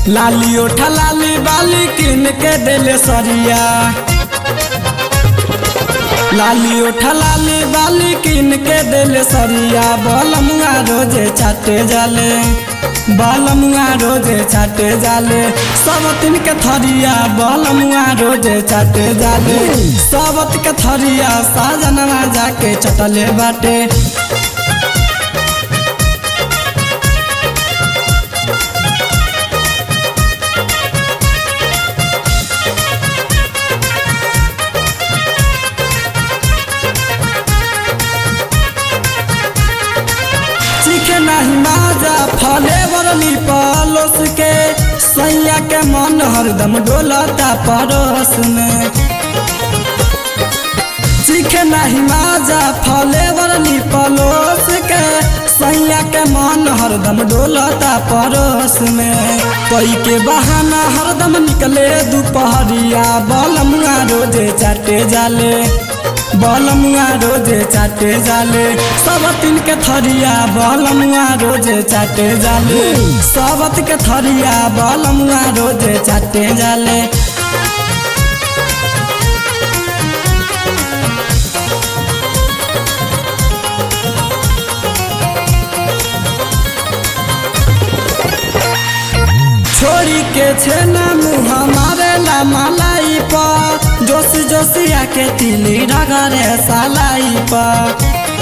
लाली ओठा लाली बाली किन के देले सरिया लाली ओठा लाली बाली किन के देले सरिया बलमुआ रोजे चाटे जाले बलमुआ रोजे चाटे जाले सब तीन के थरिया बलमुआ रोजे चाटे जाले सबत के थरिया साजनवा जाके चटले बाटे सीखे नहीं माजा फले वरली पलोस के सैया के मन हरदम डोलता परोस में सीखे नहीं माजा फले वरली पलोस के सैया के मन हरदम डोलता परोस में कोई के बहाना हरदम निकले दोपहरिया बलमुआ रोजे चाटे जाले बलमुआ रोजे चाटे जाले सबतिन के थरिया बलमुआ रोजे चाटे जाले सबत के थरिया बलमुआ रोजे चाटे जाले छोड़ी के छेना मुँह मारे ला मलाई पर जोश जोशिया के तिली रगरे सालाई पर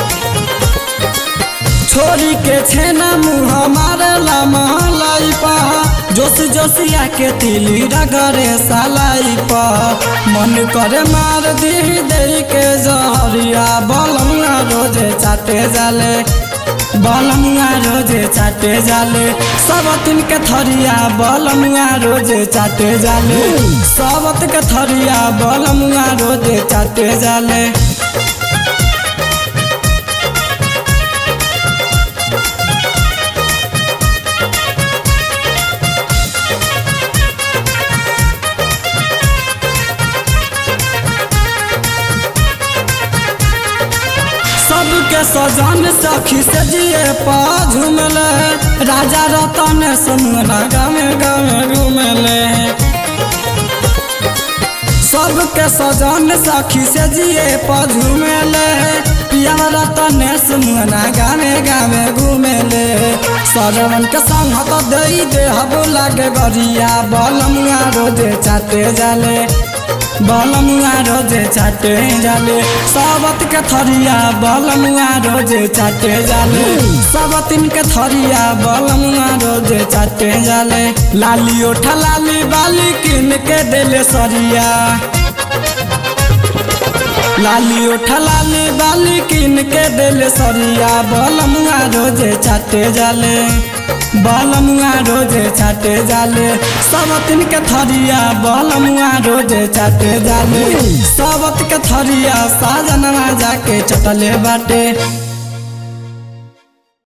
छोड़ी के छेना मुँह मारे ला मलाई पर जोश जोशिया के तिली रगरे सालाई पर मन करे मार दी दे के जहरिया बलमुआ रोजे चाटे जाले बलमुआ रोजे चाटे जाले सबत के थरिया बलमुआ रोजे चाटे जाले सबत के थरिया बलमुआ रोजे चाटे जाले सबके सजन सखी से जिए पा झूमले राजा रतन सुनला गावे गावे घूमले सबके सजन सखी से जिए पा झूमले पिया रतन सुनला गावे गावे घूमले सरवन के संग तो दई दे हबो लागे गरिया बलमुआ रोजे चाटे जाले बलमुआ रोजे चाटे जाले सबत के थरिया बलमुआ रोजे चाटे जाले सबतिन के थरिया बलमुआ रोजे चाटे जाले लाली ओठा लाली बाली किन के देले सरिया लाली ओठा लाली बाली किन के देले सरिया बलमुआ रोजे चाटे जाले बलमुआ रोजे चाटे जाले सबतिन के थरिया बलमुआ रोजे चाटे जाले सबत के थरिया साजनवा जाके चटले बाटे